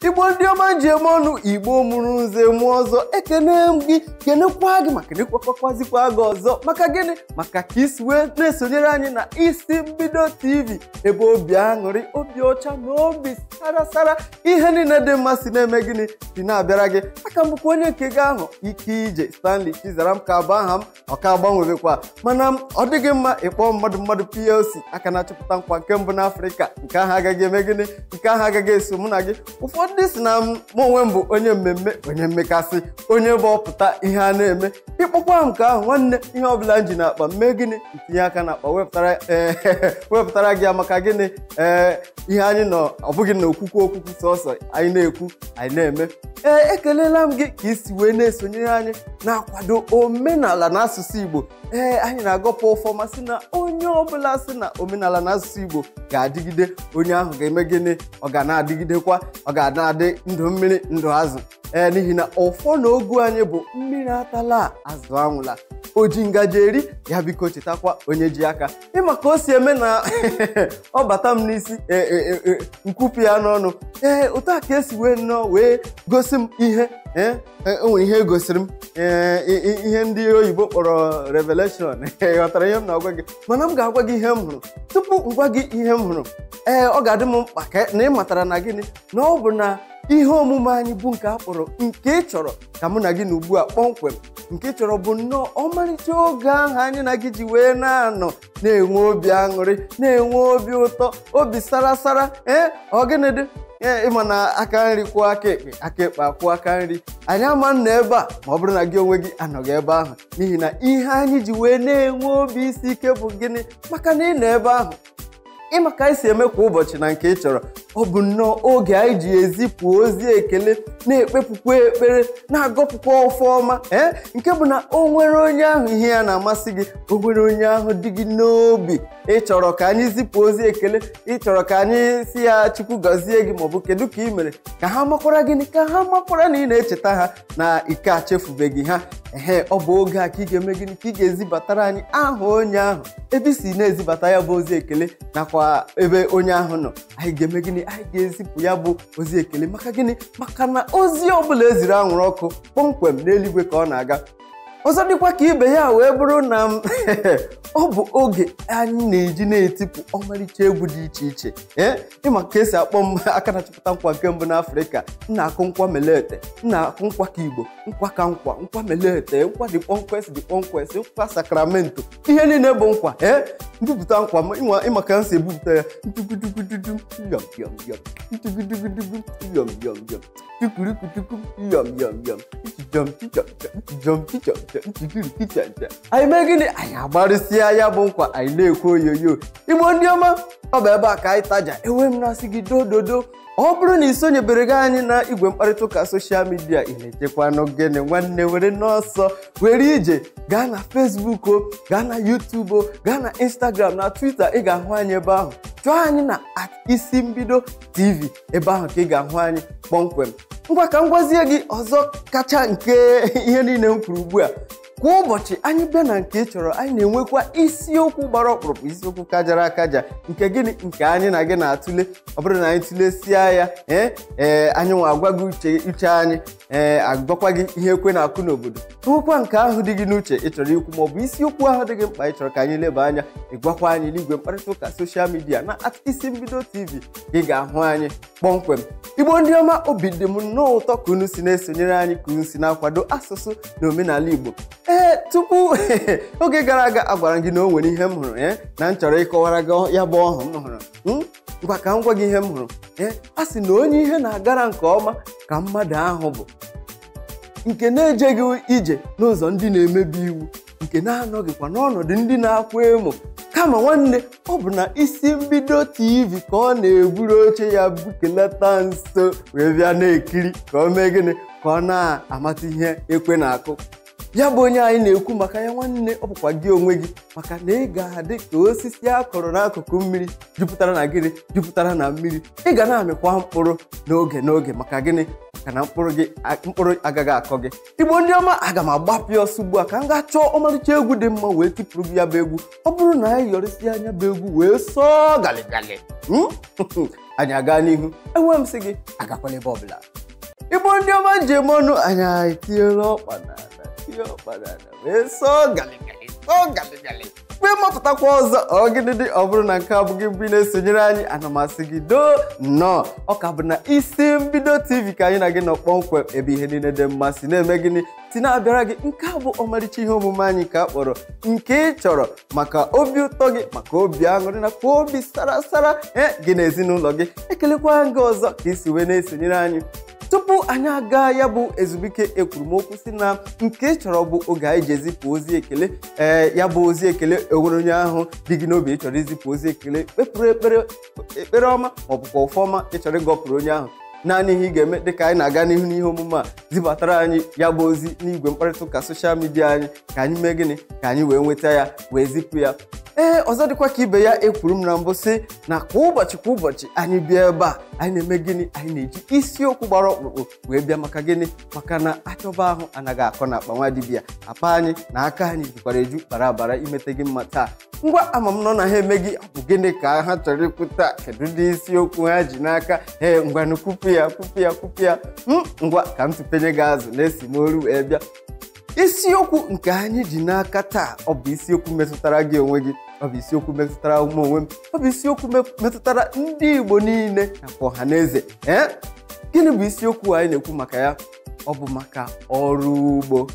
igbo ndị ọma ji eme ọnụ igbo mụrụ nze mụọ ọzọ ekene m gị kenekwa gị ma kenekwakwakwazikwa gị ọzọ maka gịnị maka ka isi wee na-esonyere anyị na isi mbido tv ebe obi aṅụrị obi ọcha na obi sarasara ihe niile dị mma si na-eme gịnị si na-abịara gị aka m bụkwa onye nke gị ahụ ike ije stanley chizaram ka bụ aha m ọka agbanwebekwa mana ọ dịghị mma ịkpọ mmadụ mmadụ plc aka na-achọpụta nkwa nke mbụ n'afrịka nke ahụ agaghị eme gịnị nke ahụ agaghị eso mụ na gị ụfọdụ si na m onwe m bụ onye mmemme onye mmekasị onye bụ ọpụta ihe a na-eme ịkpọkwa m nke ahụ nwanne ihe ọbụla m ji n'akpa mee gịnị ntinye aka n'akpa wepụtara ee wepụtara gị ya maka gịnị ee ihe anyị nọ ọ bụghị na okwukwu okwukwu sọsọ anyị na-ekwu anyị na-eme ee ekelela m gị ka isi wee na-esonyere anyị na-akwado omenala na asụsụ igbo ee anyị na-agọpụ ọfọma sị na onye ọbụla sị na omenala na asụsụ igbo ga-adịgide onye ahụ ga-eme gịnị ọ ga na-adịgidekwa ọ ga na-adị ndụ mmiri ndụ azụ ee n'ihi na ụfọ na ogu anyị bụ mmiri atala azụ anwụla o ji ngaji eri ya biko chetakwa onye ji aka ịma ka o si eme na ọ bata m n'isi nkwupụ ya n'ọnụ ee otu a ka esi wee nnọọ wee gosi m ihe ee enwere ihe gosiri m ihe ndị oyibo kpọrọ revelation ghọtara ihe m na-agwa gị mana m ga-agwa gị ihe m hụrụ tupu m gwa gị ihe m hụrụ ee ọ ga-adị m mkpa na ị matara na gịnị na ọ bụ na ihe omume anyị bụ nke a kpọrọ nke ị chọrọ ka mụ na gị na ugbu a kpọmkwem nke ị chọrọ bụ nnọọ ọmarịcha oge ahụ anyị na gị ji wee na-anọ na-enwe obi aṅụrị na-enwe obi ụtọ obi sarasara ee ọ gịnị dị ee ịma na aka nri kwụọ aka ekpe aka ekpe akwụọ aka nri anyị ama nna ebe a ma ọ bụrụ na gị onwe gị anọghị ebe ahụ n'ihi na ihe anyị ji wee na-enwe obi isi ike bụ gịnị maka na ị nọ ebe ahụ ịma ka anyị si eme kwa ụbọchị na nke ị chọrọ ọ bụ nnọọ oge anyị ji ezipụ ozi ekele na-ekpepụkwa ekpere na-agọpụkwa ọfọma ee nke bụ na o nwere onye ahụ ihe ya na-amasị gị o nwere onye ahụ dị gị n'obi ị chọrọ ka anyị zipụ ozi ekele ị chọrọ ka anyị si ya chukwu gọzie gị maọbụ kedu ka ị mere ka ha makwara gịnị ka ha makwara na ị na-echeta ha na ike achefubeghị ha ehe ọ bụ oge a ka ị ga-eme gịnị ka ị ga-ezibatara anyị aha onye ahụ ebe i si na-ezibata ya bụ ozi ekele nakwa ebe onye ahụ nọ anyị ga-eme gịnị anyị ga-ezipụ ya bụ ozi ekele maka gịnị maka na ozi ọbụla eziri anwụrụ ọkụ kpọmkwem n'eluigwe ka ọ na-aga ọzọ dịkwa ka ibe ya wee bụrụ na m ọ bụ oge anyị na-eji na-etipụ ọmarịcha egwu dị iche iche ee ịma ka esi akpọ m aka na-achọpụta nkwa nke mbụ n'afrịka m na-akụ nkwa melete m na-akụ nkwa ka igbo nkwa ka nkwa nkwa melete nkwa dị kpọnkwes dị kpọnkwes nkwa sakramento ihe niile bụ nkwa ee mbipụta nkwa m ịma ka m si ebupụta ya ntugudugududu yọm yọm yọm ntugudugudugu yọm yọm yọm tukurukutuku yọm yọm yọm jọm chichọm jọm chichọm anyị mee gịnị anyị agbarịsịa ya bụ nkwa anyị na-ekwu oyoyo igbo ndị ọma ọ bụ ebe a ka anyị taja enwe m na-asị gị dododo ọ bụrụ na ị sonyebere gị anyị na igwe mkparịta ụka soshal midia ị na-echekwa n'ogene nwanne were n'ọsọ were ije gaa na fesbuk o gaa na yutubu o gaa na instagram na twita ị ga-ahụ anyị ebe ahụ chọọ anyị na isi mbido tv ebe ahụ ka ị ga-ahụ anyị kpọmkwem ngwa ka m gwazie gị ọzọ kacha nke ihe niile m kwuru ugbu a kwa ụbọchị anyị bịa na nke ị chọrọ anyị na-enwekwa isiokwu gbara ọkpụrụkpụ isiokwu kajara akaja nke gịnị nke anyị na gị na-atụle ọ bụrụ na anyị tụlesia ya ee ee anyị nwa agwa gị uche uche anyị ee agwakwa gị ihe ekwe na-akụ n'obodo nwekwa nke ahụ dị gị n'uche ị chọrọ ikwu maọbụ isiokwu ahụ dị gị mkpa ị chọrọ ka anyị leba anya ịgwakwa anyị n'igwe mkparịta ụka soshal midia na isi mbido tv ị ga-ahụ anyị kpọmkwem igbo ndị ọma obi dị m nnọọ ụtọ ka unu si na-esonyere anyị ka unu si na-akwado asụsụ na omenala igbo ee tupu oge gara aga agwara gị na o nwere ihe m hụrụ ee na m chọrọ ịkọwara gị ya bụ ọhụ m hụrụ ngwa ka m gwa gị ihe m hụrụ ee a sị na onye ihe na-agara nke ọma ka mmadụ ahụ bụ nke na-ejeghị ije n'ụzọ ndị na-emebi iwu nke na-anọghịkwa n'ọnọdụ ndị na-akwa emo kama nwanne ọ bụ na isi mbido tv ka ọ na-eburu oche ya bukelata nso wee bịa na-ekiri ka ọ mee gịnị ka ọ na-amata ihe ekwe na-akụ ya bụ onye anyị na-ekwu maka ya nwanne ọ bụkwa gị onwe gị maka na ị ga-adị ka osisi a kọrọ n'akụkụ mmiri jupụtara na gịnị jupụtara na mmiri ị ga na-amịkwa mkpụrụ n'oge n'oge maka gịnị maka na mkpụrụ gị mkpụrụ agaghị akọ gị igbo ndị ọma aga m agbapụ ya ọsọ ugbu a ka m gaa chọọ ọmarịcha egwu dị mma wee tipụrụ gị ya bụ egwu ọ bụrụ na anyị yọrịsị anya bụ egwu wee sọọ galigali anyị aga n'ihu enwe m sị gị agakwala ebe ọbụla igbo ndị ọma njem ọnụ anyị etinyela ọkpa n'ala tinye ọkpa n'ala wee sọọ galigali sọọ galigali mgbe mapụtakwa ọzọ ọgịdịdị ọ bụrụ na nke a bụghị mbụ na-esonyere anyị ana m asị gị doo nnọọ ọ ka bụ na isi mbido tv ka anyị na gị nọ kpọmkwem ebe ihe niile dị mma si na-eme gịnị si na-abịara gị nke a bụ ọmarịcha ihe omume anyị ka a kpọrọ nke ị chọrọ maka obi ụtọ gị maka obi aṅụrị nakwa obi sara sara ee gị na ezinụlọ gị ekelekwa gị ọzọ ka isi wee na-esonyere anyị tupu anyị aga ya bụ ezumike ekwurumokwu si na nke ị chọrọ bụ oge anyị ji ezipụ ozi ekele ee ya bụ ozi ekele enwere onye ahụ dị gị n'obi ị chọrọ izipụ ozi ekele kpepụrụ ekpere ekpere ọma maọbụkwa ọfọma ị chọrọ ịgọpụrụ onye ahụ naanị ihe ị ga-eme dịka anyị na-aga n'ihu n'ihe omume a zibatara anyị ya bụ ozi n'igwe mkparịta ụka soshal midia anyị ka anyị mee gịnị ka anyị wee nweta ya wee zipụ ya ee ọzọ dịkwa ka ibe ya ekwuru m na mbụ sị na kwa ụbọchị kwa ụbọchị anyị bịa ebe a anyị na-eme gịnị anyị na-eji isiokwu gbara ọkpụrụkpụ wee bịa maka gịnị maka na achọba ahụ anaghị akọ na akpa nwa dibịa apa anyị na aka anyị jukwara eju bara bara imete gị mma taa ngwa ama m nọ na ha eme gị ọ bụ gịnị ka ha chọrọ ikwu taa kedu ndị isiokwu ha ji n'aka ee ngwanụ kwupụ ya kwupụ ya kwupụ ya ngwa ka m tụpenye gị azụ na-esi m oru wee bịa isiokwu nke anyị ji n'aka taa ọ bụ isiokwu metụtara gị onwe gị ọ bụ isiokwu metụtara ụmụ onwe m ọ bụ isiokwu metụtara ndị Igbo niile nakwa ọha na eze ee gịnị bụ isiokwu anyị na-ekwu maka ya ọ bụ maka ọrụ ugbo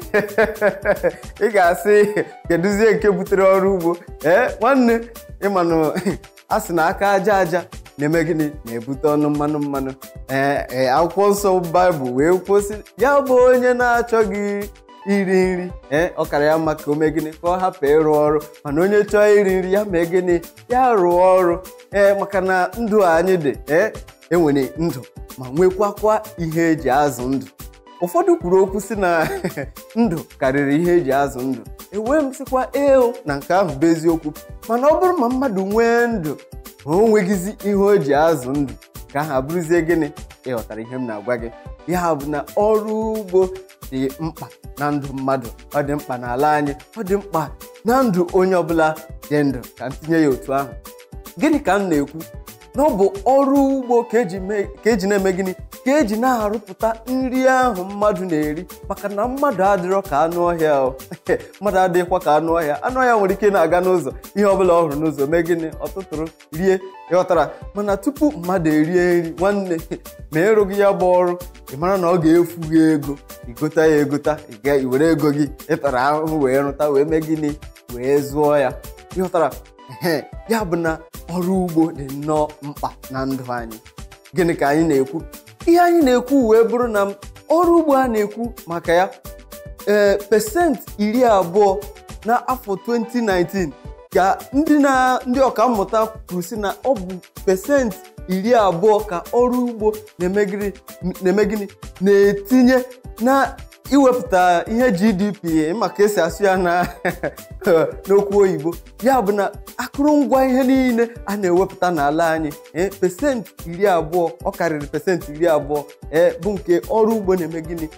ị ga-asị kedụzie nke butere ọrụ ugbo ee nwanne ịmanụ a sị na aka aja aja na-eme gịnị na-ebute ọnụ mmanụ mmanụ ee akwụkwọ nsọ baịbụl wee kwụsị ya bụ onye na-achọghị iri nri ee ọ kara ya mma ka o mee gịnị ka ọ hapụ ịrụ ọrụ mana onye chọọ iri nri ya mee gịnị ya rụọ ọrụ ee maka na ndụ anyị dị ee enwere ndụ ma nwekwakwa ihe eji azụ ndụ ụfọdụ kwuru okwu si na ndụ karịrị ihe eji azụ ndụ ewee m sịkwa eo na nke ahụ bụ eziokwu mana ọ bụrụ ma mmadụ nwee ndụ ma o nweghịzi ihe o ji azụ ndụ ka ahụ abụrụzie gịnị ịghọtara ihe m na-agwa gị ya bụ na ọrụ ugbo dị mkpa na ndụ mmadụ ọ dị mkpa n'ala anyị ọ dị mkpa na ndụ onye ọbụla dị ndụ ka m tinye ya otu ahụ gịnị ka m na-ekwu na ọ bụ ọrụ ugbo ka eji na-eme gịnị ka eji na-arụpụta nri ahụ mmadụ na-eri maka na mmadụ adịrọ ka anụ ọhịa mmadụ adịghịkwa ka anụ ọhịa anụ ọhịa nwere ike na-aga n'ụzọ ihe ọbụla ọ hụrụ n'ụzọ mee gịnị ọtụtụrụ rie ịghọtara mana tupu mmadụ erie nri nwanne ma ịrụghị ya bụ ọrụ ị mara na ọ ga-efu gị ego igota ya egota ị were ego gị ịtara ahụhụ wee rụta wee mee gịnị wee zụọ ya ịghọtara ee ya bụ na ọrụ ugbo dị nnọọ mkpa na ndụ anyị gịnị ka anyị na-ekwu ihe anyị na-ekwu wee bụrụ na ọrụ ugbo a na-ekwu maka ya ee pesenti iri abụọ n'afọ 2019 ka ndị ọkammụta kwuru sị na ọ bụ pesenti iri abụọ ka ọrụ ugbo na-eme gịnị na-etinye na iwepụta ihe GDP maka esi asụ ya n'okwu oyibo ya bụ na akụrụngwa ihe niile a na-ewepụta n'ala anyị ee pesenti iri abụọ ọ karịrị pesenti iri abụọ ee bụ nke ọrụ ugbo na-eme gịnị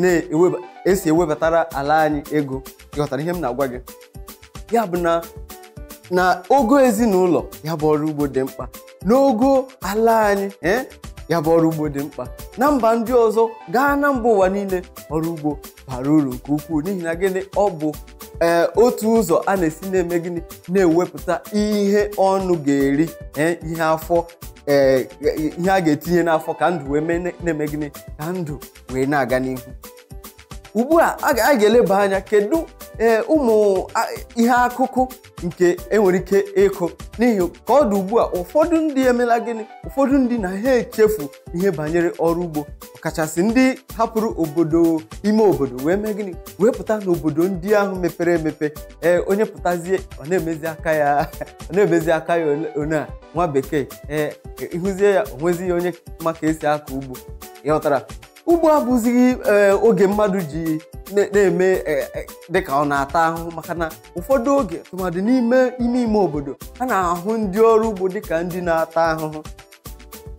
esi ewebatara ala anyị ego ịghọtara ihe m na-agwa gị ya bụ na na ogo ezinụlọ ya bụ ọrụ ugbo dị mkpa n'ogo ala anyị ee ya bụ ọrụ ugbo dị mkpa na mba ndị ọzọ gaa na mba ụwa niile ọrụ ugbo bara uru nke ukwuu n'ihi na gịnị ọ bụ ee otu ụzọ a na-esi na-eme gịnị na-ewepụta ihe ọnụ ga-eri ee ihe afọ ee ihe a ga-etinye n'afọ ka ndụ wee na-eme gịnị ka ndụ wee na-aga n'ihu ugbu a a ga-eleba anya kedu ee ụmụ ihe akụkụ nke enwere ike ịkụ n'ihi ka ọ dị ugbu a ụfọdụ ndị emela gịnị ụfọdụ ndị na ha echefu ihe banyere ọrụ ugbo ọkachasị ndị hapụrụ obodo ime obodo wee mee gịnị wee pụta n'obodo ndị ahụ mepere emepe ee onye pụtazie ọ na-emezi aka ya ọ na-emezi aka ya one a nwa bekee ee ịhụzie ya onwezighị onye ma ka esi akọ ugbo ịghọtara ugbo abụzighị oge mmadụ ji na-eme dịka ọ na-ata ahụhụ maka na ụfọdụ oge tụmadị n'ime ime ime obodo a na-ahụ ndị ọrụ ugbo dịka ndị na-ata ahụhụ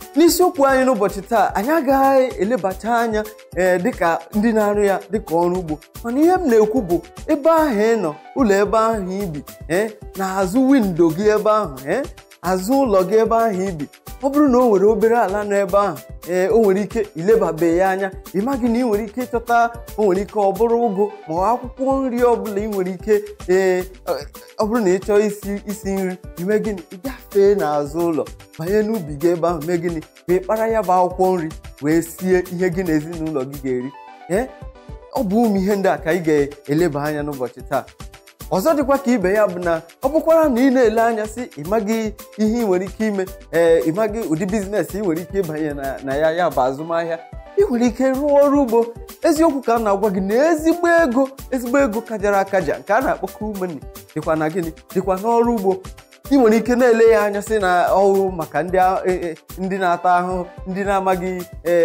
n'isiokwu anyị n'ụbọchị taa anyị agaghị elebacha anya ee dịka ndị na-arụ ya dịka ọrụ ugbo mana ihe m na-ekwu bụ ebe ahụ ị nọ ụlọ ebe ahụ ibi ee na-azụ windo gị ebe ahụ ee azụ ụlọ gị ebe ahụ ibi ọ bụrụ na o nwere obere ala nọ ebe ahụ ee o nwere ike ilebabe ya anya ị maghị na ị nwere ike ịchọta o nwere ike ọ bụrụ ụgụ ma ọ akwụkwọ nri ọbụla ị nwere ike ee ọ bụrụ na ị chọọ isi isi nri ime gịnị ị gafee n'azụ ụlọ banye n'ubi gị ebe ahụ mee gịnị ka ị kpara ya bụ akwụkwọ nri wee sie ihe gị na ezinụlọ gị ga-eri ee ọ bụ ụmụ ihe ndị a ka ị ga-eleba anya n'ụbọchị taa ọzọ dịkwa ka ibe ya bụ na ọ bụkwara na ị na-ele anya sị ịmaghị ihe ị nwere ike ime ee ịmaghị ụdị biznes ị nwere ike ịbanye na ya ya bụ azụmahịa ị nwere ike rụọ ọrụ ugbo eziokwu ka a na-agwa gị na ezigbo ego ezigbo ego kajara akaja nke a na-akpọ kumeni dịkwa na gịnị dịkwa n'ọrụ ugbo ị nwere ike na-ele ya anya sị na ọwụ maka ndị na-ata ahụhụ ndị na-amaghị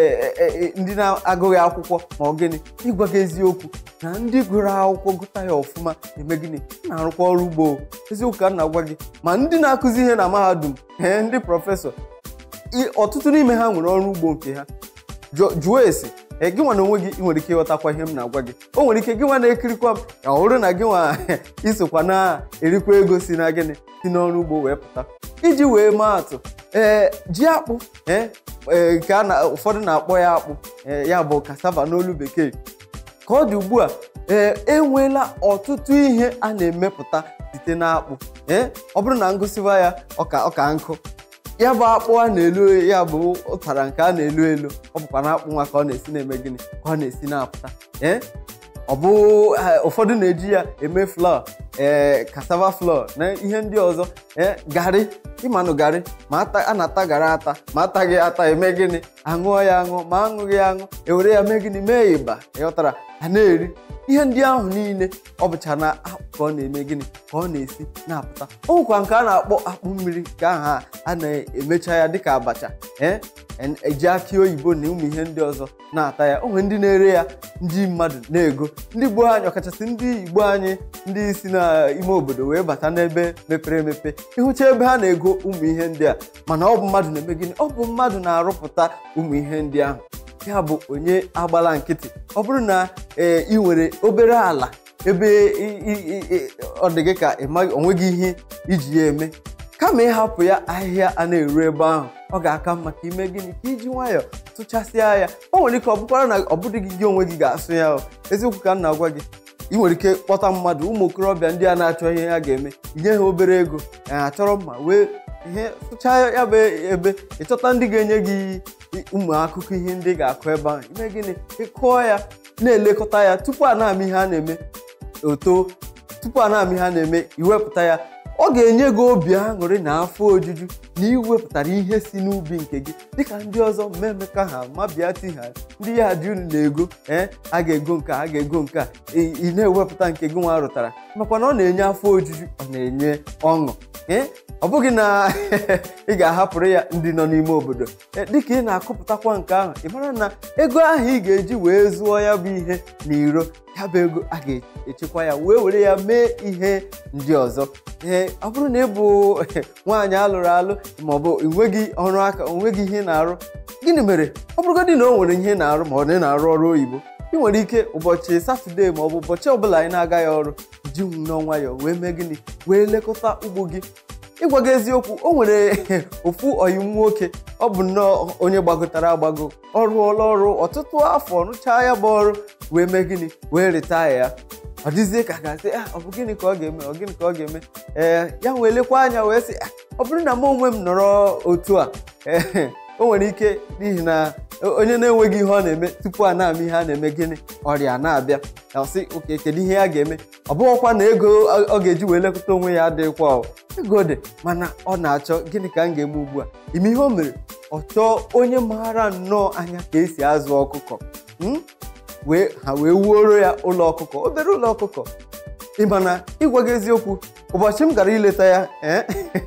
ndị na-agụghị akwụkwọ ma ọ gịnị ịgwa gị eziokwu na ndị gụrụ akwụkwọ gụta ya ọfụma eme gịnị na-arụkwa ọrụ ugbo eziokwu ka m na-agwa gị ma ndị na-akụzi ihe na mahadum ee ndị prọfesọ ọtụtụ n'ime ha nwere ọrụ ugbo nke ha jụọ ese ee gị nwa na onwe gị ị nwere ike ịghọtakwa ihe m na-agwa gị o nwere ike gị nwa na-ekirikwa m ya ọ bụrụ na gị nwa isokwa na-erikwa ego si na gịnị si n'ọrụ ugbo wee pụta iji wee maa atụ ee ji akpụ ee nke a na ụfọdụ na-akpọ ya akpụ ya bụ cassava n'olu bekee ka ọ dị ugbu a ee enweela ọtụtụ ihe a na-emepụta site n'akpụ ee ọ bụrụ na ngụsịwa ya ọka ọka nkụ ya bụ akpụ a na-elu ya bụ ụtara nke a na-elu elu ọ bụkwa na akpụ nwa ka ọ na-esi na-eme gịnị ka ọ na-esi na-apụta ee ọ bụ ụfọdụ na-eji ya eme flọ ee cassava flọ na ihe ndị ọzọ ee garị ịmanụ garị ma a na-ata garị ata ma ataghị ata eme gịnị aṅụọ ya aṅụ ma aṅụghị aṅụ ewere ya mee gịnị mee ịba ịghọtara a na-eri ihe ndị ahụ niile ọ bụcha na akpụ ka ọ na-eme gịnị ka ọ na-esi na-apụta o nwekwa nke a na-akpọ akpụ mmiri ka aha a na-emecha ya dịka abacha ee eji akị oyibo na ụmụ ihe ndị ọzọ na-ata ya o nwere ndị na-ere ya ndị mmadụ na-ego ndị Igbo anyị ọkachasị ndị Igbo anyị ndị si n'ime obodo wee bata n'ebe mepere emepe ịhụcha ebe ha na-ego ụmụ ihe ndị a mana ọ bụ mmadụ na-eme gịnị ọ bụ mmadụ na-arụpụta ụmụ ihe ndị ahụ ya bụ onye agbala nkịtị ọ bụrụ na ee ị nwere obere ala ebe ọ dị gị ka onweghị ihe iji ya eme kama ịhapụ ya ahịhịa a na-eru ebe ahụ ọ ga-aka mma ka ime gịnị ka iji nwayọọ tụchasịa ya o nwere ike ọ bụkwara na ọ bụdịghị gị onwe gị ga-asụ ya eziokwu ka m na-agwa gị ị nwere ike kpọta mmadụ ụmụ okorobịa ndị a na-achọ ihe ha ga-eme inye ha obere ego ha chọrọ mma wee ihe sụchaa ya bụ ebe ịchọta ndị ga-enye gị ụmụ akụkọ ihe ndị ga-akụ ebe ahụ ime gịnị ịkụọ ya na-elekọta ya tupu a na-ama ihe a na-eme oto tupu a na-ama ihe a na-eme iwepụta ya ọ ga-enye gị obi aṅụrị na afọ ojuju na iwepụtara ihe si n'ubi nke gị dịka ndị ọzọ mmemeka ha mabịati ha ndị ya dị unu na-ego ee a ga-ego nke a ga-ego nke a ị na-ewepụta nke gị nwa rụtara makwa na ọ na-enye afọ ojuju ọ na-enye ọṅụ ee ọ bụghị na ị ga-ahapụrụ ya ndị nọ n'ime obodo dịka ị na-akụpụtakwa nke ahụ ị mara na ego ahụ ị ga-eji wee zụọ ya bụ ihe n'iro ya bụ ego a ga-echekwa ya wee were ya mee ihe ndị ọzọ ee ọ bụrụ na ị bụ nwaanyị alụrụ alụ maọbụ enweghị ọrụ aka onweghị ihe na-arụ gịnị mere ọ bụrụgodị na o nwere ihe na-arụ ma ọ na na-arụ ọrụ oyibo ị nwere ike ụbọchị satọde maọbụ ụbọchị ọbụla anyị na-agaghị ọrụ ji n'ọnwa ya wee mee gịnị wee lekọta ugbo gị ịgwa gị eziokwu o nwere ofu ọyim nwoke ọ bụ nnọọ onye gbagotara agbago ọ rụọla ọrụ ọtụtụ afọ rụchaa ya bụ ọrụ wee mee gịnị wee retaya ya ọ dịzie ka ga-asị ọ bụ gịnị ka ọ ga-eme ọ gịnị ka ọ ga-eme ee ya wee lekwa anya wee sị ọ bụrụ na m onwe m nọrọ otu a ee o nwere ike n'ihi na onye na-enweghị ihe ọ na-eme tupu a na-ama ihe a na-eme gịnị ọrịa na-abịa sị oke kedu ihe ya ga-eme ọ bụghịkwa na ego ọ ga-eji wee lekọta onwe ya adịghịkwa ego dị mana ọ na-achọ gịnị ka m ga-eme ugbu a ime ihe o mere ọ chọọ onye maara nnọọ anya ka esi azụ ọkụkọ wee ha wee wuoro ya ụlọ ọkụkọ obere ụlọ ọkụkọ ịma na ịgwa gị eziokwu ụbọchị m gara ileta ya ee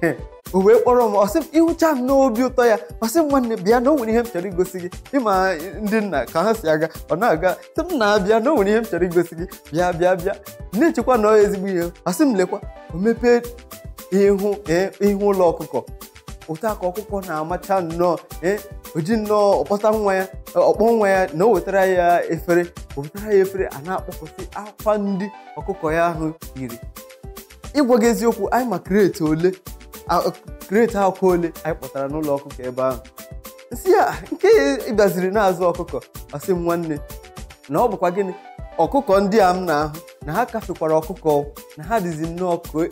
o wee kpọrọ m ọsị m ịhụcha m n'obi ụtọ ya ọsị m nwanne bịa na o nwere ihe m chọrọ igosi gị ịma ndị nna ka ha si aga ọ na-aga sị m na-abịa na o nwere ihe m chọrọ igosi gị bịa bịa bịa na-echekwa na ezigbo ihe ọsị m lekwa o mepee ihu ihu ụlọ ọkụkọ ụta ka ọkụkọ na-amacha nnọọ ee oji nnọọ ọkpọta nwa ya ọkpọ nwa ya na o wetara ya efere o wetara ya efere a na-akpọkọsị akwa ndị ọkụkọ ya ahụ yiri ịgwa gị eziokwu anyị ma kreti ole kreti akwa ole anyị kpọtara n'ụlọ ọkụkọ ebe ahụ nsị ya nke ịbịaziri na-azụ ọkụkọ ọsị m nwanne na ọ bụkwa gịnị ọkụkọ ndị a m na-ahụ na ha kafekwara ọkụkọ na ha dịzi nnọọ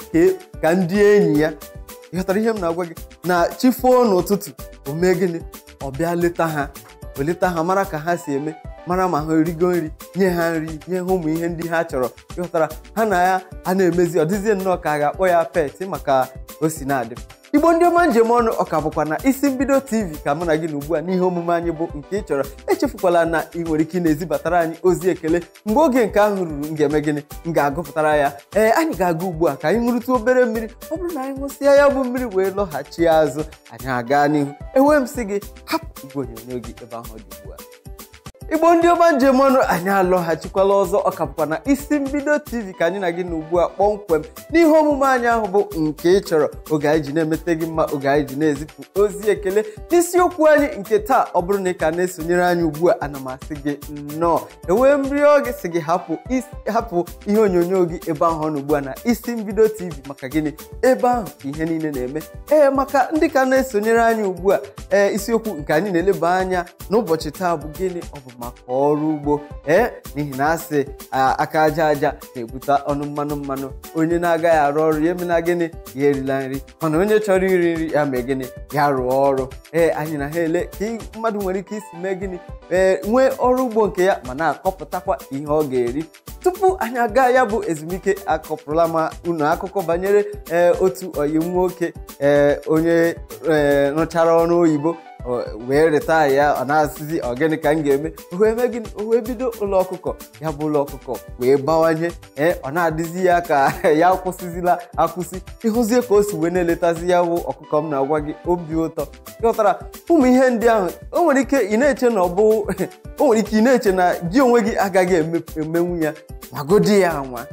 ka ndị enyi ya ịghọtara ihe m na-agwa gị na chi foo n'ụtụtụ o mee gịnị ọ bịa leta ha o leta ha mara ka ha si eme mara ma ha erigo nri nye ha nri nye ha ụmụ ihe ndị ha chọrọ ịghọtara ha na ya a na-emezi ọ dịzie nnọọ ka a ga-akpọ ya pet maka o si na-adị igbo ndị ọma njem ọnụ ọka bụkwa na isi mbido tv ka mụ na gị na ugbu a n'ihe omume anyị bụ nke ị chọrọ echefukwala na ị nwere ike ị na-ezibatara anyị ozi ekele mgbe oge nke ahụ ruru m ga-eme gịnị m ga-agụpụtara ya ee anyị ga-aga ugbu a ka anyị ṅụrụtụ obere mmiri ọ bụrụ na anyị ṅụsịa ya bụ mmiri wee lọghachi azụ anyị aga n'ihu enwee m sị gị hapụ igwe onyonyo gị ebe ahụ dị ugbu a igbo ndị ọma njem ọnụ anyị alọghachikwala ọzọ ọ ka bụkwa na isi mbido tv ka anyị na gị na ugbu a kpọmkwem n'ihe omume anyị ahụ bụ nke ị chọrọ oge anyị ji na-emete gị mma oge anyị ji na-ezipụ ozi ekele n'isiokwu anyị nke taa ọ bụrụ na ị ka na-esonyere anyị ugbu a ana m asị gị nnọọ enwee mrịọ gị sị gị hapụ hapụ ihe onyonyo gị ebe ahụ ọ nọ ugbu a na isi mbido tv maka gịnị ebe ahụ ka ihe niile na-eme ee maka ndị ka na-esonyere anyị ugbu a ee isiokwu nke anyị na-eleba anya n'ụbọchị taa bụ gịnị ọ bụ maka ọrụ ugbo ee n'ihi na asị aka aja aja na-ebute ọnụ mmanụ mmanụ onye na-agaghị arụ ọrụ ya emena gịnị ya erila nri mana onye chọrọ iri nri ya mee gịnị ya rụọ ọrụ ee anyị na ha ele ka mmadụ nwere ike isi mee gịnị ee nwee ọrụ ugbo nke ya ma na-akọpụtakwa ihe ọ ga-eri tupu anyị aga ya bụ ezumike akọpụrụla ma unu akụkọ banyere ee otu oyi nwoke ee onye ee rụchara ọrụ oyibo wee reta ya ọ na-asịzi ọgịnị ka m ga-eme wee mee gịnị o wee bido ụlọ ọkụkọ ya bụ ụlọ ọkụkọ wee bawanye ee ọ na-adịzi ya ka ya akwụsịzila akwụsị ịhụzie ka o si wee na-eletazi ya bụ ọkụkọ m na-agwa gị obi ụtọ ịghọtara ụmụ ihe ndị ahụ o nwere ike ị na-eche na ọ bụ o nwere ike ị na-eche na gị onwe gị agaghị emenwu ya magodi ya anwa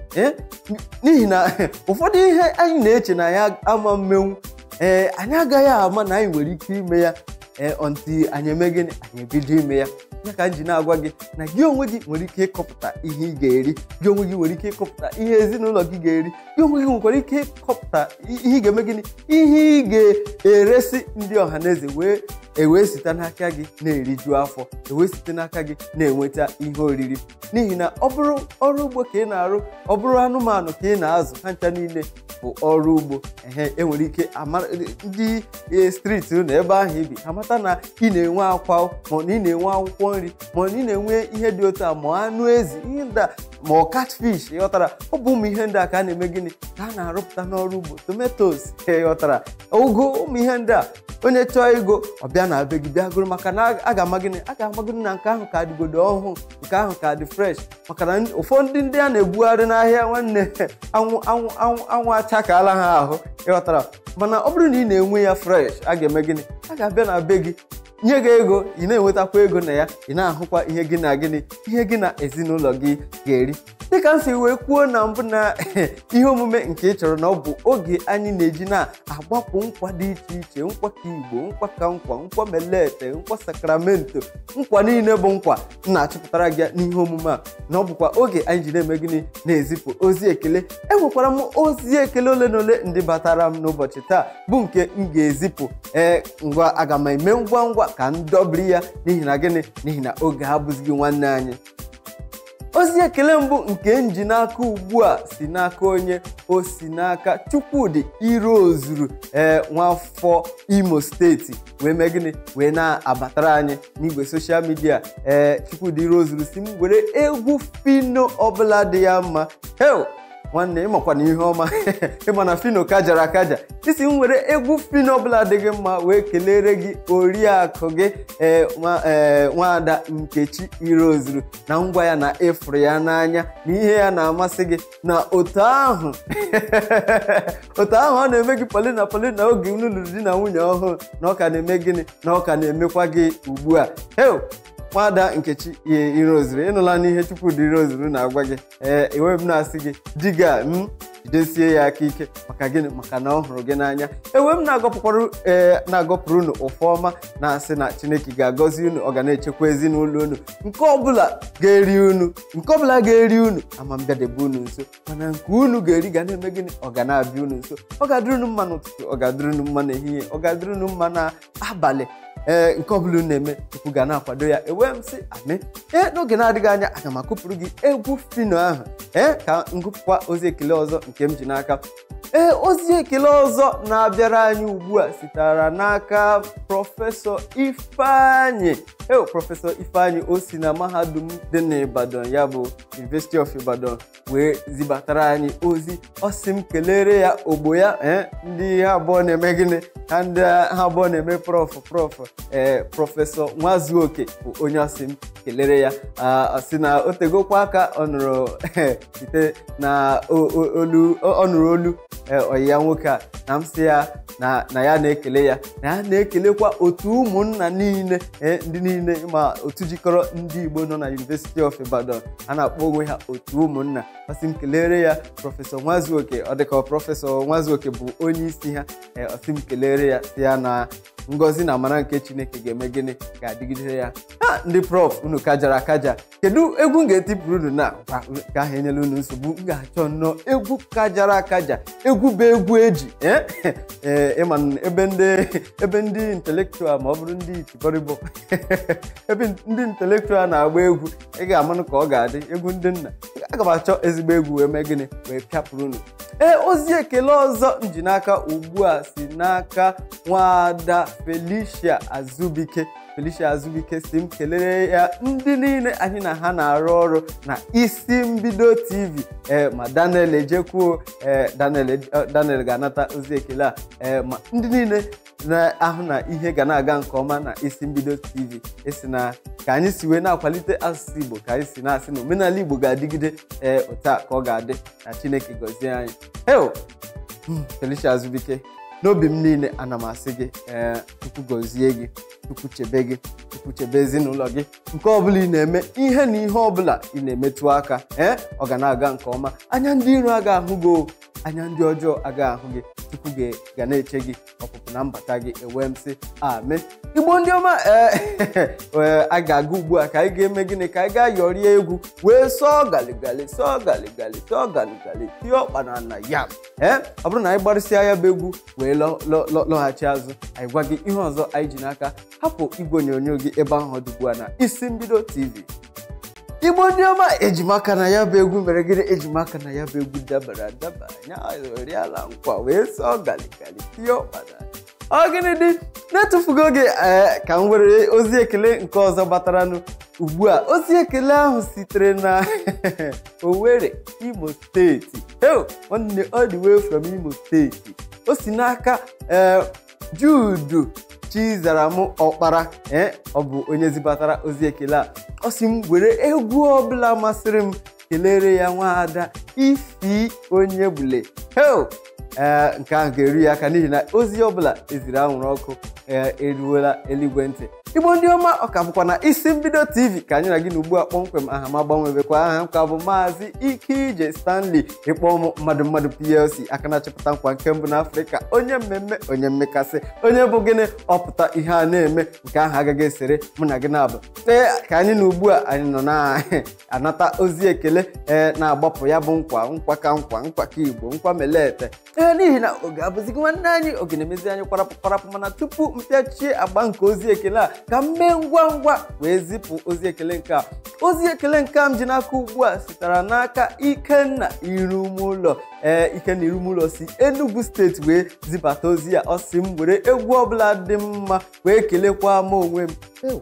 n'ihi na ụfọdụ ihe anyị na-eche na ya ama mmenwu ee anyị agaghị ama na anyị nwere ike ime ya ee ọntị anyị eme gịnị anyị ebido ime ya ya ka m ji na-agwa gị na gị onwe gị nwere ike ịkọpụta ihe ị ga-eri gị onwe gị nwere ike ịkọpụta ihe ezinụlọ gị ga-eri gị onwe gị nwekwara ike ịkọpụta ihe ị ga-eme gịnị ihe ị ga-eresi ndị ọha na eze wee ewee site n'aka gị na-eriju afọ ewee site n'aka gị na-enweta ihe oriri n'ihi na ọ bụrụ ọrụ ugbo ka ị na-arụ ọ bụrụ anụmanụ ka ị na-azụ ha ncha niile bụ ọrụ ugbo ehe enwere ike ndị striti na ebe ahụ ibi amata na ị na-enwe akwa ma na ị na-enwe akwụkwọ nri ma na ị na-enwe ihe dị otu a ma anụ ezi ihe ndị a ma ọ catfish ịghọtara ọ bụ ụmụ ihe ndị a ka a na-eme gịnị ka a na-arụpụta n'ọrụ ugbo tomatos ịghọtara ụgụ ụmụ ihe ndị a onye chọọ ego ọ bịa na be gị bịa gụrụ maka na a ga-ama gịnị a ga-amagịnị na nke ahụ ka dịgodo ọhụụ nke ahụ ka dị fresh maka na ụfọdụ ndị a na-ebugharị n'ahịa nwanne anwụ anwụ anwụ anwụ achakaala ha ahụ ịghọtara mana ọ bụrụ na ị na-enwe ya fresh a ga-eme gịnị a ga-abịa na be gị nye gị ego ị na-enwetakwa ego na ya ị na-ahụkwa ihe gị na gịnị ihe gị na ezinụlọ gị ga-eri dịka m si wee kwuo na mbụ na ihe omume nke ị chọrọ na ọ bụ oge anyị na-eji na-agbapụ nkwa dị iche iche nkwa ka igbo nkwa ka nkwa nkwa melete nkwa sakramento nkwa niile bụ nkwa m na-achọpụtara gị n'ihe omume a na ọ bụkwa oge anyị ji na-eme gịnị na-ezipụ ozi ekele enwekwara m ozi ekele ole na ole ndị batara m n'ụbọchị taa bụ nke m ga-ezipụ ee ngwa aga m eme ngwa ngwa ka m dọbiri ya n'ihi na gịnị n'ihi na oge abụzighị nwanne anyị ozi ekele mbụ nke nji n'aka ugbu a si n'aka onye o si n'aka chukwudị iro ozuru ee nwafọ imo steeti wee mee gịnị wee na-abatara anyị n'igwe soshal midia ee chukwudị iro ozuru si m were egwu fino ọbụla dị ya mma hel nwanne ịmakwa na ihe ọma ịma na fino kajara akaja isi m were egwu fino ọbụla dị gị mma wee kelere gị oriakụ gị ee nwaada nkechi irozuru na ngwa ya na ịfụrụ ya n'anya na ihe ya na-amasị gị na otu ahụ otu ahụ ọ na-eme gị polina polina oge unu lụrụ di na nwunye ọhụrụ na ọ ka na-eme gịnị na ọ ka na-emekwa gị ugbu a hel nwada nkechi irozuru ịnụla n'ihe chukwudị irozuru na-agwa gị ee enwe m na-asị gị diga m jidesie ya aka ike maka gịnị maka na ọ hụrụ gị n'anya ewe m na-agọpụkwara ee na-agọpụrụ unu ụfụ ọma na-asị na chineke ga-agọzi unu ọ ga na-echekwa ezinụlọ unu nke ọbụla ga-eri unu nke ọbụla ga-eri unu ama mbịadebe unu nso mana nke unu ga-eri ga na-eme gịnị ọ ga na-abịa unu nso ọ ga-adịrị unu mma n'ụtụtụ ọ ga-adịrị unu mma n'ehihie ọ ga-adịrị unu mma n'abalị ee nke ọbụla unu na-eme chukwu ga na-akwado ya ewee m sị amị ee n'oge na-adịghị anya aga m akụpụrụ gị egwu fino ahụ ee ka m gụpụkwa ozi ekele ọzọ nke m ji n'aka ee ozi ekele ọzọ na-abịara anyị ugbu a sitere n'aka prọfesọ ifeanyị eo prọfesọ ifeanyị o si na mahadum dị n'Ibadan ya bụ University of Ibadan wee zibatara anyị ozi ọ sị m kelere ya ogbo ya ee ndị ha abụọ na-eme gịnị ha ndị ha abụọ na-eme prọf prọf ee prọfesọ nwazuoke bụ onye ọsị m kelere ya ọ sị na o tegokwa aka ọ nụrụ site na olu ọ nụrụ olu ọyi ya nwoke a na m sị ya na ya na-ekele ya na ya na-ekelekwa otu ụmụnna niile ndị niile ma otu jikọrọ ndị Igbo nọ na University of Ibadan a na-akpọ onwe ha otu ụmụnna ọsị m kelere ya prọfesọ nwazuoke ọ dịka prọfesọ nwazuoke bụ onye isi ha ọsị m kelere ya si ya na ngọzi na amara nke chineke ga-eme gịnị ga-adịgide ya ha ndị prof unu kajara akaja kedu egwu m ga-etipụrụ unu na ka ahụ enyela unu nsogbu m ga-achọ nnọọ egwu kajara akaja egwu bụ egwu eji ee ịma ebe ndị ebe ndị intelektual ma ọ bụrụ ndị itibọrịbọ ebe ndị intelektual na-agba egwu ị ga-amanụ ka ọ ga-adị egwu ndị nna aga m achọ ezigbo egwu wee mee gịnị wee pịapụrụ unu ee ozi ekele ọzọ m ji n'aka ugbu a si n'aka nwaada Felicia Azubike Felicia Azubike si m kelere ya ndị niile anyị na ha na-arụ ọrụ na isi mbido TV ee ma Daniel ejekwuo ee Daniel Daniel ga-anata ozi ekele a ee ma ndị niile na-ahụ na ihe ga na-aga nke ọma na isi mbido TV esi na ka anyị si wee na-akwalite asụsụ Igbo ka anyị si na-asị na omenala Igbo ga-adịgide ee otu a ka ọ ga-adị na Chineke gọzie anyị heo Felicia Azubike n'obi m niile ana m asị gị ee Chukwu gọzie gị Chukwu chebe gị Chukwu chebe ezinụlọ gị nke ọbụla ị na-eme ihe na ihe ọbụla ị na-emetụ aka ee ọ ga na-aga nke ọma anya ndị iro aga ahụ gị anya ndị ọjọọ aga ahụ gị Chukwu ga na-eche gị ọpụpụ na mbata gị ewee m sị ame Igbo ndị ọma ee a ga-aga ugbu a ka anyị ga-eme gịnị ka anyị gaa yọrie egwu wee sọọ galigali sọọ galigali sọọ galigali tie ọkpa na na ya ee ọ bụrụ na anyị gbarịsịa ya bụ egwu wee lọghachi azụ anyị gwa gị ihe ọzọ anyị ji n'aka hapụ igwe onyonyo gị ebe ahụ dị ugbu a na isi mbido tv igbo ndị ọma ejimaka na ya bụ egwu mere gịnị ejimaka na ya bụ egwu dabara adaba anya oriala nkwa wee sọọ galigali tie ọkpada ọ gịnị dị na-etufugo oge ee ka m were ozi ekele nke ọzọ gbataranụ ugbu a ozi ekele ahụ sitere na Owerri Imo steeti nwanne all the way from Imo steeti o si n'aka ee Judu Chizaram Ọkpara ee ọ bụ onye zibatara ozi ekele a ọ si m were egwu ọbụla masịrị m kelere ya nwaada isi onye bule heo ee nke ahụ ga-eru ya aka n'ihi na ozi ọbụla eziri anwụrụ ọkụ ee eruola eluigwe ntị igbo ndị ọma ọ ka bụkwa na isi mbido tv ka anyị na gị na ugbu a kpọmkwem aha m agbanwebekwa aha m ka bụ maazị ike ije stanley ịkpọ ụmụ mmadụ mmadụ plc aka na-achịpụta nkwa nke mbụ n'afrịka onye mmemme onye mmekasị onye bụ gịnị ọpụta ihe a na-eme nke ahụ agaghị esere mụ na gị na-abụ ee ka anyị na ugbu a anyị nọ na-anata ozi ekele ee na-agbapụ ya bụ nkwa nkwa ka nkwa nkwa ka igbo nkwa melete ee n'ihi na oge abụzighị nwanne anyị oge na-emezi anyị kwarapụ kwarapụ mana tupu mpịachie agba nke ozi ekele a ka m mee ngwa ngwa wee zipụ ozi ekele nke a ozi ekele nke a m ji n'aka ugbu a sitere n'aka ikenna irumụlọ ee ikenna irumụlọ si enugu steeti wee zibata ozi ya ọ sị m were egwu ọbụla dị mma wee kelekwa m onwe m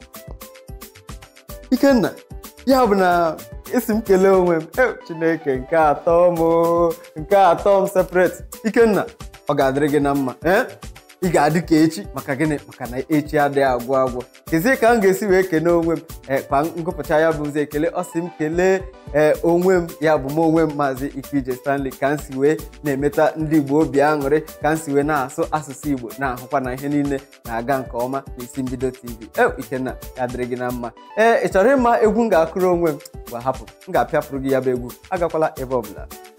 ikenna ya bụ na isi m kelee onwe m chineke nke atọ m nke atọ m separate ikenna ọ ga-adịrị gị na mma ee ị ga-adị ka echi maka gịnị maka na echi adịghị agwụ agwụ kezie ka m ga-esi wee kene onwe m ee kwa ngụpụcha ya bụ ụzọ ekele ọ sị m kelee ee onwe m ya bụ m onwe m maazị Ikeije Stanley ka m si wee na-emeta ndị Igbo obi aṅụrị ka m si wee na-asụ asụsụ Igbo na-ahụkwa na ihe niile na-aga nke ọma n'isi mbido TV e Ikenna ya dịrị gị na mma ee ị chọrọ ịma egwu m ga-akụrụ onwe m gwa hapụ m ga-apịapụrụ gị ya bụ egwu agakwala ebe ọbụla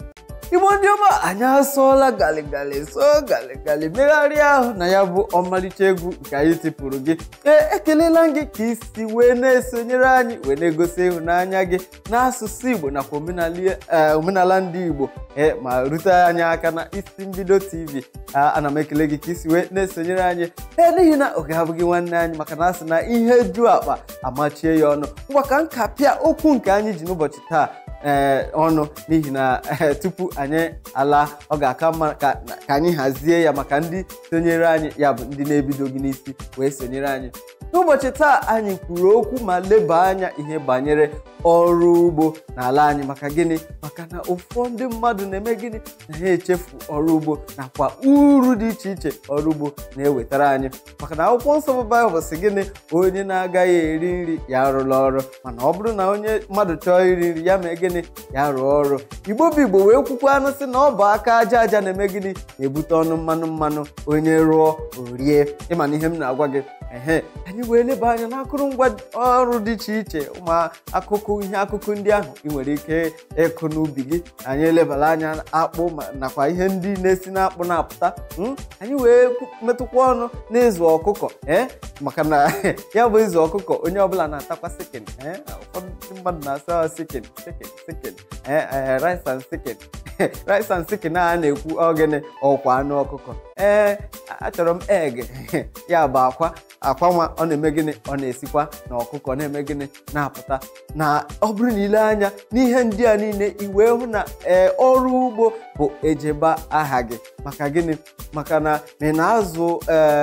igbo ndị ọma anyị asụọla galigali sụọ galigali megharịa ahụ na ya bụ ọmalịcha egwu nke anyị tipụrụ gị ee ekelela gị ka isi wee na-esonyere anyị wee na-egosi ịhụnanya gị n'asụsụ igbo nakwa omenala ndị igbo ee ma rute anyị aka na isi mbido tv ana m ekele gị ka isi wee na-esonyere anyị ee n'ihi na oge abụghị nwanne anyị maka na asị na ihe ju akpa amachie ya ọnụ ngwa ka nka pịa okwu nke anyị ji n'ụbọchị taa ee ọnụ n'ihi na tupu anyị ala ọ ga-aka mma ka anyị hazie ya maka ndị sonyere anyị ya bụ ndị na-ebidoghị n'isi wee sonyere anyị n'ụbọchị taa anyị kwuru okwu ma leba anya ihe banyere ọrụ ugbo n'ala anyị maka gịnị maka na ụfọdụ mmadụ na-eme gịnị na ha echefu ọrụ ugbo nakwa uru dị iche iche ọrụ ugbo na-ewetara anyị maka na akwụkwọ nsọ bụ baịbụl sị gịnị onye na-agaghị eri nri ya arụla ọrụ mana ọ bụrụ na onye mmadụ chọọ iri nri ya mee gịnị ya rụọ ọrụ igbo bụ igbo wee kwukwa anụ sị na ọ bụ aka aja aja na-eme gịnị na-ebute ọnụ mmanụ mmanụ onye rụọ orie ịma na ihe m na-agwa gị ehe anyị wee leba anya n'akụrụngwa ọrụ dị iche iche ụmụ akụkụ ihe akụkụ ndị ahụ ị nwere ike ịkụ n'ubi gị anyị elebara anya akpụ nakwa ihe ndị na-esi n'akpụ na-apụta anyị wee metụkwa ọnụ n'ịzụ ọkụkọ ee maka na ya bụ ịzụ ọkụkọ onye ọbụla na-atakwa sikin ụfọdụ ndị mmadụ na-asa sikin sikin sikin rice and sikin rice and sikin a na-ekwu ogene ọkwa anụ ọkụkọ ee achọrọ m egg ya bụ akwa akwa nwa ọ na-eme gịnị ọ na-esikwa na ọkụkọ na-eme gịnị na-apụta na ọ bụrụ na ile anya n'ihe ndị a niile i wee hụ na ee ọrụ ugbo bụ ejeba aha gị maka gịnị maka na menazụ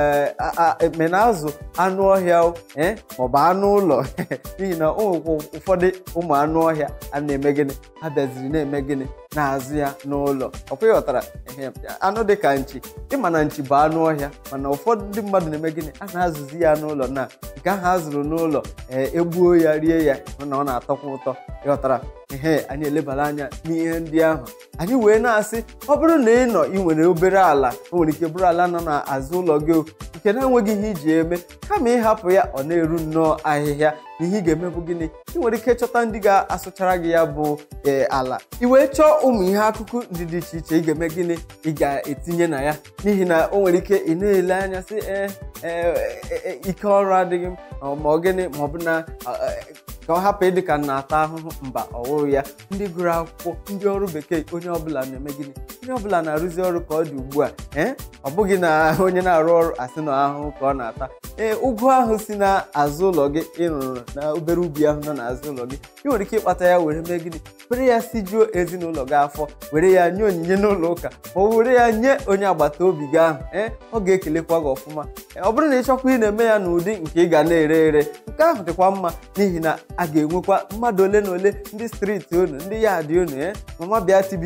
menazụ anụ ọhịa ee maọbụ anụ ụlọ n'ihi na o nwekwa ụfọdụ ụmụ anụ ọhịa a na-eme gịnị ha bịaziri na-eme gịnị na-azụ ya n'ụlọ ọkwa ịghọtara anụ dị ka nchi ịma na nchi bụ anụ ọhịa mana ụfọdụ ndị mmadụ na-eme gịnị a na-azụzi ya n'ụlọ na nke ahụ a zụrụ n'ụlọ ee egbuo ya rie ya na ọ na-atọkwa ụtọ ịghọtara ihe anyị elebara anya n'ihe ndị ahụ anyị wee na-asị ọ bụrụ na ị nọ ị nwere obere ala o nwere ike bụrụ ala nọ n'azụ ụlọ gị nke na-enweghị ihe iji eme kama ịhapụ ya ọ na-eru nnọọ ahịhịa na ihe ị ga-eme bụ gịnị ị nwere ike chọta ndị ga-asụchara gị ya bụ ala ị wee chọọ ụmụ ihe akụkụ ndị dị iche iche ị ga-eme gịnị ị ga-etinye na ya n'ihi na o nwere ike ị na-ele anya sị ee ike ọrụ adịghị m ma ọ gịnị ma ọ bụ na ka ọ hapụ ịdị ka na-ata ahụhụ mba ọwụrụ ya ndị gụrụ akwụkwọ ndị ọrụ bekee onye ọbụla na-eme gịnị onye ọbụla na-arụzi ọrụ ka ọ dị ugbu a ee ọ bụghị na onye na-arụ ọrụ asị na ahụhụ ka ọ na-ata ee ụgụ ahụ si n'azụ ụlọ gị ịrụrụ na obere ubi ahụ nọ n'azụ ụlọ gị ị nwere ike ịkpata ya were mee gịnị were ya sijuo ezinụlọ gị afọ were ya nye onyinye n'ụlọ ụka ma ọ were ya nye onye agbata obi gị ahụ ee ọ ga-ekelekwa gị ọfụma ọ bụrụ na ị chọkwa ị na-eme ya n'ụdị nke ị ga na-ere ere nke ahụ dịkwa mma n'ihi na a ga-enwekwa mmadụ ole na ole ndị striti unu ndị ya dị unu ee mama bịa tibi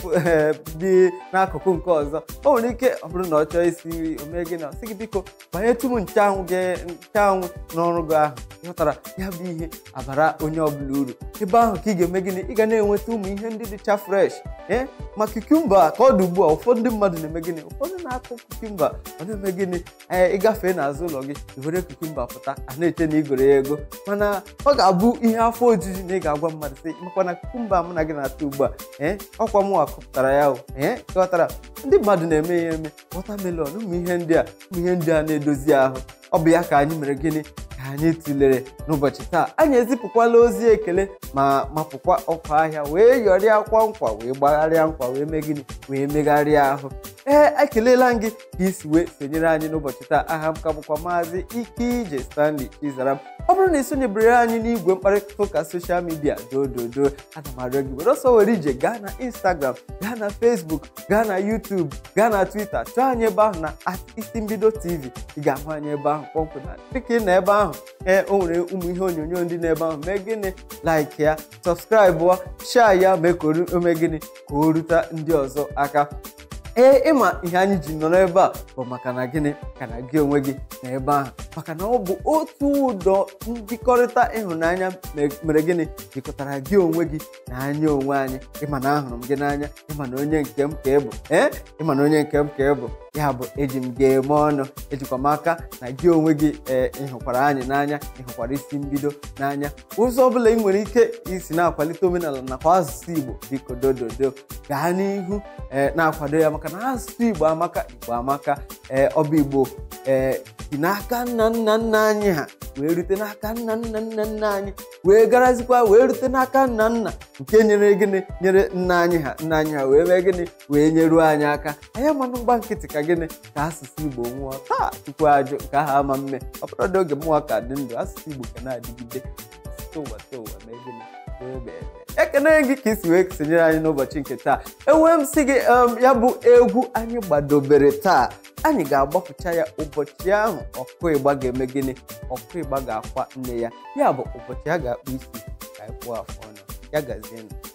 bi n'akụkụ nke ọzọ o nwere ike ọ bụrụ na ọ chọọ isi nri o mee gị na sị gị biko banyetụ m nchanwụ gị nchanwụ n'ọrụ gị ahụ ịghọtara ya bụ ihe abara onye ọbụla uru ebe ahụ ka ị ga-eme gịnị ị ga na-enweta ụmụ ihe ndị dịcha fresh ee ma kukumba ka ọ dị ugbu a ụfọdụ ndị mmadụ na-eme gịnị ụfọdụ na-akụ kukumba ọ na-eme gịnị ee ịgafee n'azụ ụlọ gị i were kukumba pụta a na-eche na igoro ya ego mana ọ ga-abụ ihe afọ ojuju na ị ga-agwa mmadụ sị makwa na kukumba mụ na gị na-ata ugbu a ee ọkwa mụ akụpụtara ya ee ghọtara ndị mmadụ na-eme ya eme wọtamelọn ụmụ ihe ndị a ụmụ ihe ndị a na-edozi ahụ ọ bụ ya ka anyị mere gịnị ka anyị tụlere n'ụbọchị taa anyị ezipụkwala ozi ekele ma mapụkwa ọkwa ahịa wee yọrịa akwa nkwa wee gbagharịa nkwa wee mee gịnị wee megharịa ahụ ee ekelela m gị ka isi wee sonyere anyị n'ụbọchị taa aha m ka bụkwa maazị ike ije stanley izaram ọ bụrụ na ị sonyebere anyị n'igwe mkparịta ụka soshal midia dododo ana m arịọ gị were ọsọ were ije gaa na instagram gaa na facebook gaa na youtube gaa na twitter chọọ anyị ebe ahụ na isi mbido tv ị ga-ahụ anyị ebe ahụ kpọmkwem na dịka ị na ebe ahụ ee o nwere ụmụ ihe onyonyo ndị n'ebe ahụ mee gịnị like ya sọbskraibụ share ya mee ka ome gịnị ka o rute ndị ọzọ aka ee ịma ihe anyị ji nọrọ ebe a bụ maka na gịnị ka na gị onwe gị na ebe ahụ maka na ọ bụ otu ụdọ njikọrịta ịhụnanya mere gịnị jikọtara gị onwe gị na anya onwe anyị ịma na ahụrụ m gị n'anya ịma na onye nke m ka ị bụ ee ịma na onye nke m ka ị bụ ya bụ eji m ga-eme ọnụ ejikwa m aka na gị onwe gị ee ịhụkwara anyị n'anya ịhụkwara isi mbido n'anya ụzọ ọbụla ị nwere ike isi na-akwalite omenala nakwa asụsụ igbo biko dododo gaa n'ihu ee na-akwado ya maka na asụsụ igbo amaka igbo amaka ee ọba igbo ee si n'aka nna nna nna anyị ha wee rute n'aka nna nna nna nna anyị wee garazikwa wee rute n'aka nna nna nke nyere gịnị nyere nna anyị ha nna anyị ha wee mee gịnị wee nyeruo anyị aka anyị manụ mgba nkịtị ka gịnị ka asụsụ igbo nwụọ taa tupu ajụ nke ahụ ama mme ọ bụrụ oge mụnwa ka dị ndụ asụsụ igbo ka na-adịgide site ụwa site ụwa mee gịnị wee mee ekene gị ka isi wee sonyere anyị n'ụbọchị nke taa enwee m sị gị ya bụ egwu anyị gbadobere taa anyị ga-agbapụcha ya ụbọchị ahụ ọkụ ịgba ga-eme gịnị ọkụ ịgba ga-akwa nne ya ya bụ ụbọchị a ga-akpụ isi ka anyị kpụọ afọ ọnụ ya gazie